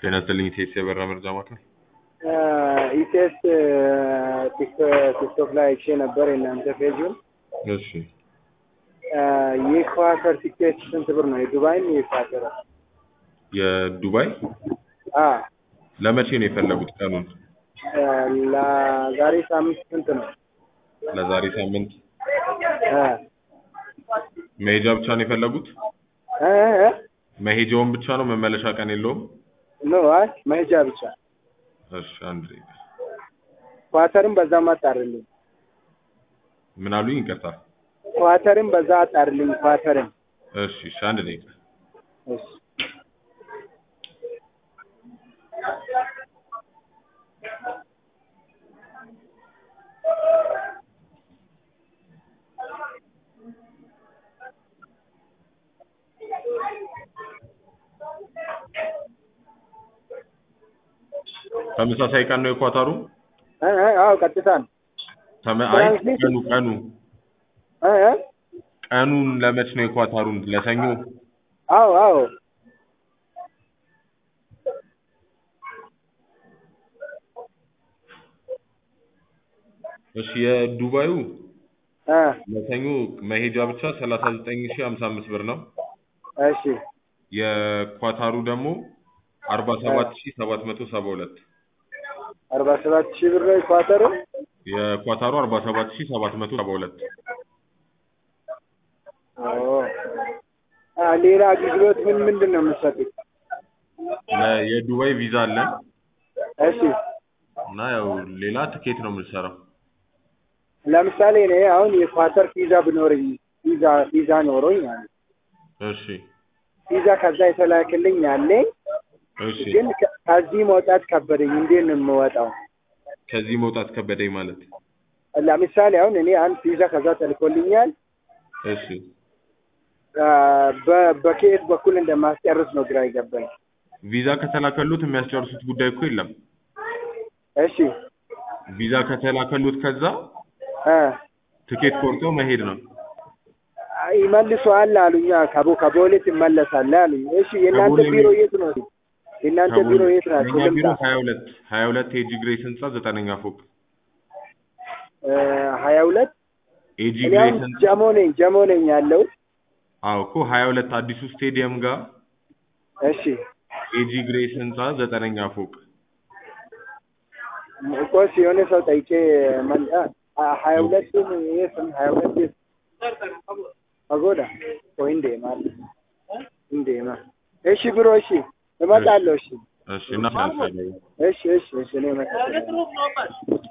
ጤና ይስጥልኝ ኢቴስ የበራ መርጃ ማዕከል። ኢቴስ ቲክቶክ ላይ አይቼ ነበር የእናንተ ፔጁን። እሺ የኢኳተር ቲኬት ስንት ብር ነው? የዱባይም የኢኳተር? የዱባይ አ ለመቼ ነው የፈለጉት ቀኑን? ለዛሬ ሳምንት ስንት ነው? ለዛሬ ሳምንት አ መሄጃ ብቻ ነው የፈለጉት? እ እ መሄጃውን ብቻ ነው መመለሻ ቀን የለውም? ኖ አይ መሄጃ ብቻ። እሺ አንድ ደቂቃ። ኳተርም በዛም አጣርልኝ። ምን አሉኝ? ይቅርታ። ኳተርም በዛ አጣርልኝ። ኳተርም እሺ እሺ አንድ ደቂቃ። እሺ ተመሳሳይ ቀን ነው የኳታሩ? እ እ አዎ ቀጥታ ነው። ተመ- አይ ትራንስሌት- ቀኑ ቀኑ እ እ ቀኑን ለመች ነው የኳታሩን? ለሰኞ? አዎ አዎ እሺ የዱባዩ እ ለሰኞ መሄጃ ብቻ 39055 ብር ነው። እሺ የኳታሩ ደግሞ 47772 አርባ ሰባት ሺህ ብር ነው የኳተሩ። የኳታሩ 47772 ኦ አ ሌላ አገልግሎት ምን ምንድን ነው የምትሰጡት? ለ- የዱባይ ቪዛ አለን እሺ እና ያው ሌላ ትኬት ነው የምንሰራው። ለምሳሌ እኔ አሁን የኳተር ቪዛ ብኖረኝ ቪዛ ቪዛ ኖሮኝ ማለት ነው። እሺ ቪዛ ከዛ የተላክልኝ ያለኝ እሺ ግን ከ- ከዚህ መውጣት ከበደኝ። እንዴት ነው የምወጣው? ከዚህ መውጣት ከበደኝ ማለት ለምሳሌ አሁን እኔ አንድ ቪዛ ከዛ ተልኮልኛል። እሺ አ፣ በ- በከየት በኩል እንደማስጨርስ ነው ግራ ይገባኝ። ቪዛ ከተላከሉት የሚያስጨርሱት ጉዳይ እኮ የለም። እሺ ቪዛ ከተላከሉት ከዛ አ ትኬት ቆርጠው መሄድ ነው። ይመልሰዋል አሉኛ። ከቦ ከቦሌ ትመለሳለህ አሉኝ። እሺ የእናንተ ከቦሌ ቢሮ ሚ- የት ነው? የእናንተ ቢሮ የት ናቸው? የእኛ ቢሮ ልምጣ። ሀያ ሁለት ሀያ ሁለት ኤጂ ግሬስ ህንጻ ዘጠነኛ ፎቅ ሀያ ሁለት ኤጂ እኔ ግሬስ አሁን ህንጻ ጀሞ ነኝ ጀሞ ነኝ ያለው። አዎ እኮ ሀያ ሁለት አዲሱ ስቴዲየም ጋር እሺ ኤጂ ግሬስ ህንጻ ዘጠነኛ ፎቅ ቆስ የሆነ ሰው ጠይቄ መን- አ- ሀያ ሁለት የት ነው? ሀያ ሁለት የት? አጎዳ ወይ እንዴ ማለት እንዴ ማ እሺ ብሮ እሺ እመጣለሁ። እሺ እሺ እና እሺ እሺ እሺ እኔ እመጣለሁ።